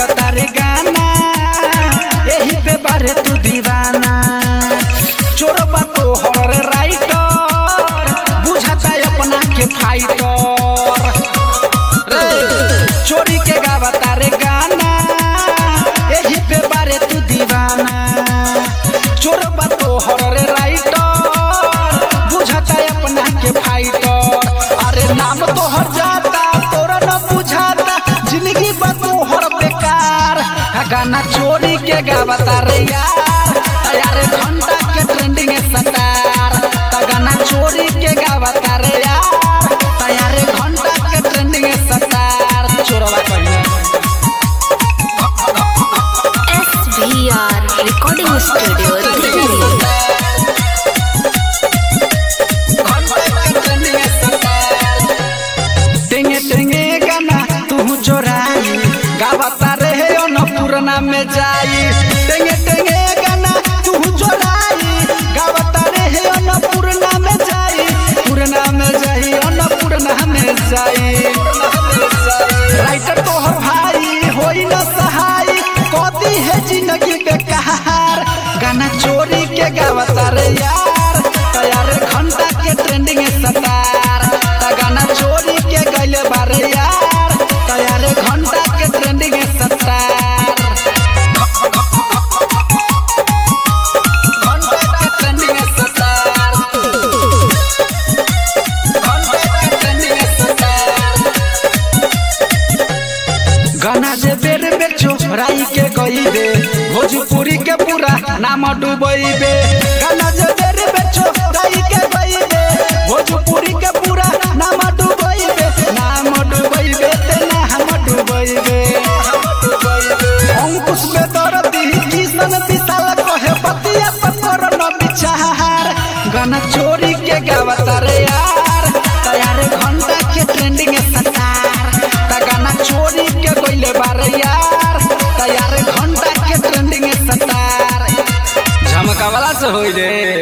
गावता रे गाना यही पे बारे तू दीवाना चोरबा तो हर राइटर बुझाता अपना के फाइटर रे चोरी के गावता रे गाना यही पे बारे तू दीवाना चोरबा तो हर राइटर बुझाता अपना के फाइटर अरे नाम तो हर जाता तोरा न बुझाता जिंदगी बा तोहर बेकार आ गाना चोरी के गावता रे यार यार घंटा के ट्रेंडिंग सतार ता गाना चोरी के गावता रे यार यार घंटा के ट्रेंडिंग सतार चोरवा कहिए SVR Recording Studio Delhi. टेंगे टेंगे गाना तू चोराई गावता रहे अन्नपूर्णा में जाई टेंगे टेंगे गाना तू चोराई गावता रहे अन्नपूर्णा में जाई पूर्णा में जाई अन्नपूर्णा में जाई राइटर तोहर भाई होई न सहाय कदी है जिंदगी बेकार गाना चोरी के गावता रे यार तैयार घंटा के ट्रेंडिंग सतार ता गाना चोरी के गइले बारे यार तैयार घंटा के ट्रेंडिंग सतार घंटा के ट्रेंडिंग सतार घंटा के ट्रेंडिंग सतार गाना जे बेर बेर चोराई के गईबे भोजपुरी के पूरा नाम डूबैबे गाना जे बेर बेर चोराई के गईबे भोजपुरी के पूरा नाम डूबैबे नाम डूबैबे ते नाम डूबैबे अंकुश में दर्दी किसन विशाल कहे पतिया पत्थर न बिचार गाना चोरी के गावता रे यार तैयार घंटा के ट्रेंडिंग सतार ता गाना चोरी के गइले बारे यार तैयार घंटा के ट्रेंडिंग सतार झमकावला से होई रे